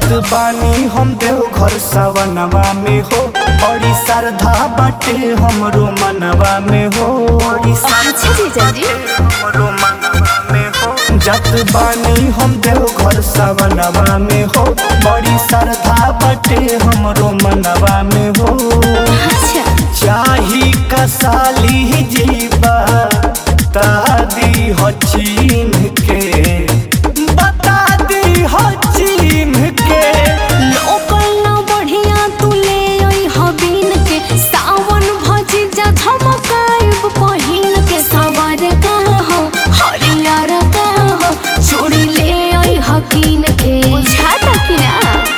बानी हम देव घर सवनवा में हो बड़ी श्रद्धा बाटे हमरो मनवा में हो बड़ी अच्छा जीजा जी हमरो मनवा में हो जत बानी हम देव घर सवनवा में हो बड़ी श्रद्धा बाटे हमरो मनवा में हो अच्छा चाही कसाली जीवा तादी हो चीन के बता दी हो चीन के लोकल ना बढ़िया तू ले आई हबीन के सावन भजी जा धमकाइब पहिन के सवार का हो हरियर का हो चूड़ी ले आई हकीन के बुझाता कि ना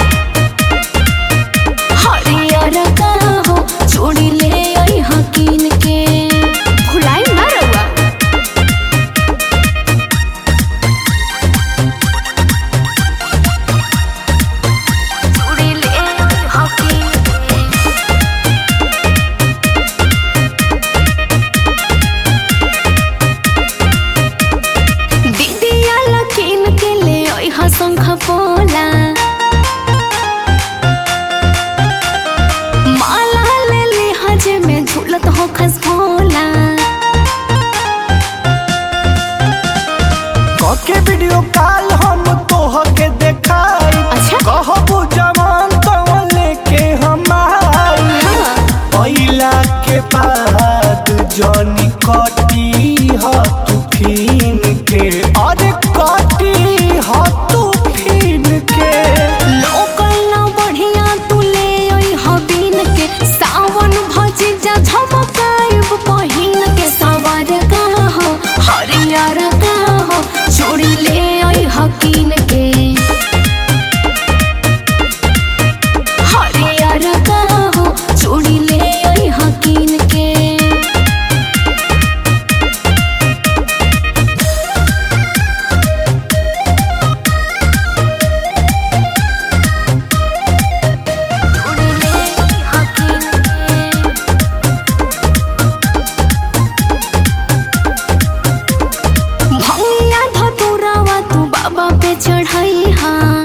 हरियर का हो चूड़ी ले आई हकीन के भुलाई ना रहुआ चूड़ी ले आई हकीन के दीदिया लकीन के ले आई हसंख पोला माला ले ली हजे में झूलत हो खस भोला कके वीडियो कॉल हम तोह के देखाई अच्छा। कहबू जवान तो लेके हम आई हाँ। पहिला के बाद जनी कटी ह तू फिन के अरे कटी ह तू फिन के लोकल ना बढ़िया तू ले आई हबीन के सावन भजी जा झमकाइब पहिन के सवार का हो हरियर का हो चूड़ी ले आई हकीन के हरियर का हो चूड़ी ले आई हकीन के चूड़ी ले आई हकीन के भैया धतुरावा तू बाबा पे चढ़ाई हाँ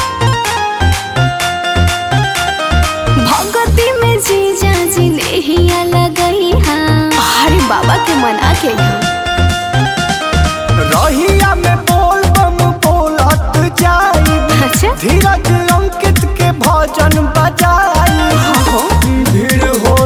भगती में जीजा जी नेहिया लगई हाँ अरे बाबा के मना के यहाँ रहिया में बोल बम बोलत जाई अच्छा धीरज अंकित के भजन बजाई हो भीड़ हो